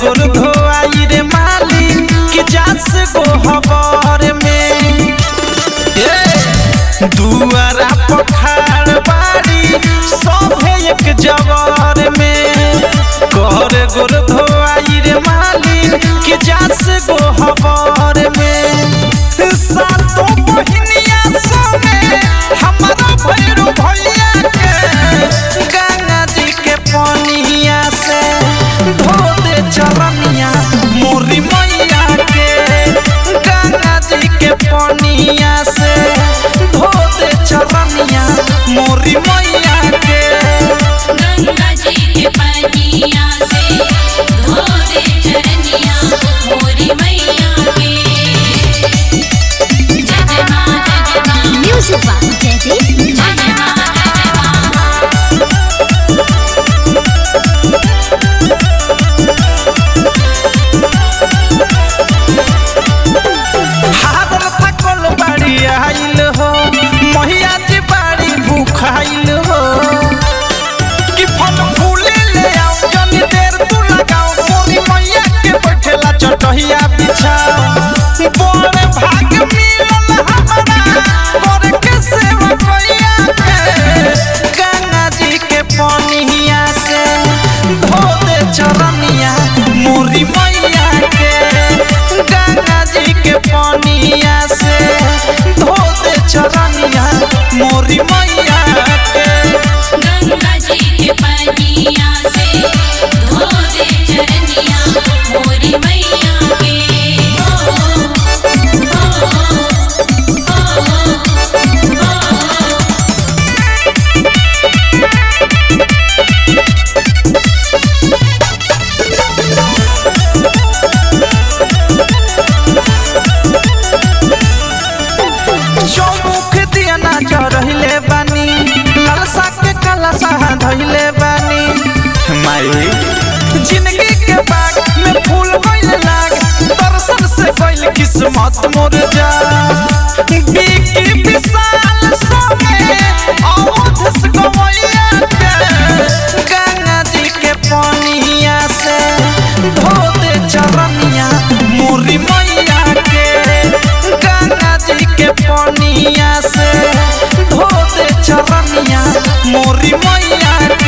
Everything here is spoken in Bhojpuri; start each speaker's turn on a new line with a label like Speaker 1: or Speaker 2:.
Speaker 1: गोर धोआई रे माली कि जास गो हबर में ए दुआरा पखाड़ बाड़ी सभे एक जवर में कर गोर धोआई रे माली कि जास गो हबर में सातो बहिनिया समे हमारा भैरू भैया के गंगा जी के पनिया से धो दे चरनिया मोरी मैया के गंगा जी के पनिया से धो दे चरनिया मोरी मैया के
Speaker 2: गंगा जी के पनिया से धो दे चरनिया मोरी मैया के जय जय माँ जय जय माँ
Speaker 3: Music by Jaideep
Speaker 2: जय जय माँ जय जय माँ
Speaker 1: हादर थकल बाड़ी आइल हो मैया जी बाड़ी भूखाइल हो कि फल फूले ले आओ जनी देर तू लगाओ मोरी मैया के बैठेला चटहिया बिछाओ बड़ भाग मिलल हमरा कर के सेवा कैया के गंगा जी के पनिया से धो दे चरनिया मोरी मैया के गंगा जी के पनिया से धो दे चरनिया मोरी मैया के
Speaker 2: गंगा जी के पनिया से धो दे चरनिया मोरी मैया के ओ, ओ, ओ, ओ, ओ।
Speaker 1: चौमुख दिया ना चढ़ले बानी लालसा के कलसा धइले बानी माई जिंदगी के बाग में फूल गइल लाग दर्शन से गइल किस्मत मोर जा बीकी विशाल समय अवध से गवैया के गंगा जी के पनिया से धो दे चरनिया मोरी मैया के गंगा जी के पनिया से धो दे चरनिया मोरी मैया